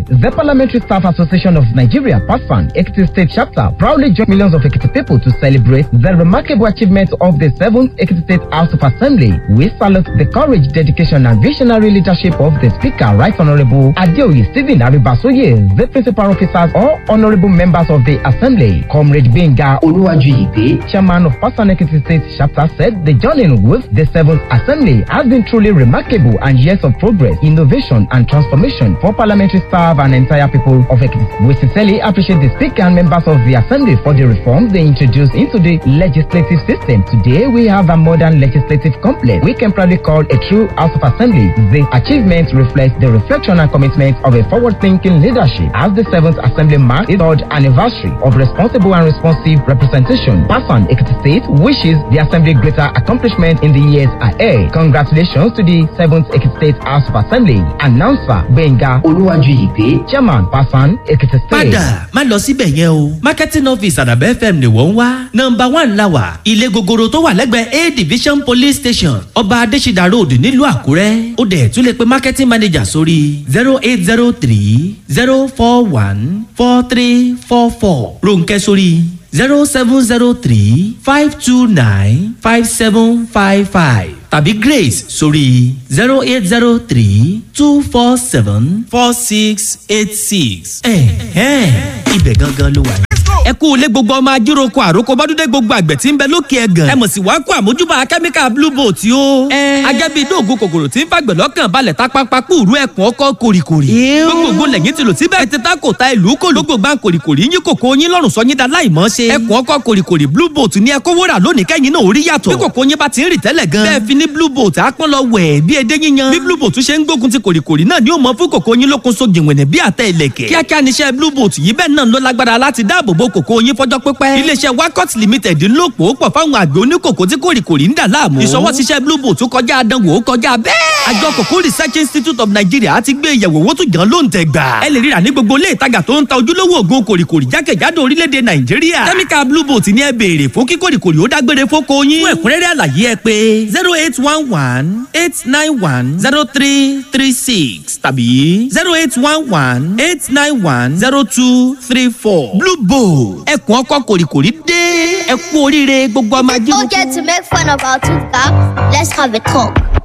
the Parliamentary Staff Association of Nigeria, PASFAN, Ekiti State Chapter, proudly joined millions of Ekiti people to celebrate the remarkable achievement of the 7th Ekiti State House of Assembly. We salute the courage, dedication, and visionary leadership of the Speaker, Right Honorable Adeoye Stephen Aribasoye, the principal officers, or honorable members of the Assembly. Comrade Benga Oluwajuyipe, chairman of PASFAN Ekiti State Chapter, said the journey with the 7th Assembly has been truly remarkable and years of progress, innovation, and transformation for parliamentary staff and entire people of Ekiti. We sincerely appreciate the Speaker and members of the Assembly for the reforms they introduced into the legislative system. Today, we have a modern legislative complex we can proudly call a true House of Assembly. The achievements reflect the reflection and commitment of a forward-thinking leadership as the 7th Assembly marks its third anniversary of responsible and responsive representation. Pasan Ekiti State wishes the Assembly greater accomplishment in the years ahead. Congratulations to the 7th Ekiti State House of Assembly. Announcer Benga Oluwajuyipe, Chairman Pasan Ekiti State. padà má lọ síbẹ̀ yẹn o marketing office àdàbẹ́ fm ni wọ́n ń wá nọmba one la wà ilé gogoro tó wà lẹ́gbẹ̀ẹ́ a division police station ọba adésídà road nílùú àkúrẹ́ ó dẹ̀ tún lè pe marketing manager sórí zero eight zero three zero four one four three four four ronkẹ́ sórí zero seven zero three five two nine five seven five five tàbí grace sórí zero eight zero three two four seven four six eight six. ẹ̀hẹ́n ibẹ̀ gangan ló wà. ẹ kú ilé gbogbo ọmọ ajíròkọ àròkọ bọ́dúndé gbogbo àgbẹ̀ tí ń bẹ lókè ẹ̀gàn. ẹ mọ̀ sí wàá kó àmójúbà kẹ́míkà blue boat yó. agẹ́bí dóògùn kòkòrò tí ń fàgbẹ̀ lọ́kàn balẹ̀ tápápá kúrú ẹ̀kún ọkọ̀ kòrìkòrì. gbogbo lẹ́yìn tí lò síbẹ̀ ètè tá kò ta ìlú kò ló gbogbo kòrìkòrì yín kòkó yín lọ́rùn sọ yín da láìmọ́ ṣe. ẹ̀kún ọkọ̀ kòrìkòrì blue boat ní ẹ̀kọ́ wúrà lónìí kẹ́yìn náà orí yàtọ̀. bí kòkó yín bá ti ń rì tẹ́lẹ̀ gan. bẹ́ẹ̀ fi ní blue boat àpọ́n lọ wẹ̀ bí edé yíyan. bí blue boat ṣe ń gbógun ti kòrìkòrì náà ni ó mọ fún kòkó yín lókun so gìnwẹ̀nẹ̀ bí àtẹ ìlẹ̀kẹ̀. kíákíá níṣẹ́ blue boat yìí bẹ́ẹ̀ náà ló lágbára láti dáàbò bo kòkó yín fọjọ́ pípẹ́. iléeṣẹ́ wakot limited ń lò pò pọ̀ fáwọn àgbẹ̀ oníkòkó tí kòrìkòrì ń dà láàmú. ìṣọwọ́síṣẹ́ blue boat kọjá àdánwò ó kọjá bẹ́ẹ̀. àjọ kòkó research institute of nigeria ti gbé ìyẹ̀wò owó tó jàn ló ń tẹ̀ gbà. ẹ lè ríra ní gbogbo ilé ìtajà tó ń ta ojúlówó ògùn kòrìkòrì jákèjádò orílẹ̀-èdè nàìjíríà. kẹ́míkà blue boat ni ẹ béèrè fún kí kòrìkòrì ó dágbére fóko yín. fún ẹ̀kúnrẹ́rẹ́ àlàyé ẹ pé zero eight one one eight nine one zero three three six tàbí zero eight one one eight nine one zero two three four. blue boat ẹkùn ọkọ kòrìkòrì dé ẹ kú oríire gbogbo ọmọ ajé. Don't get to make fun of our tooth gap. Let's have a talk.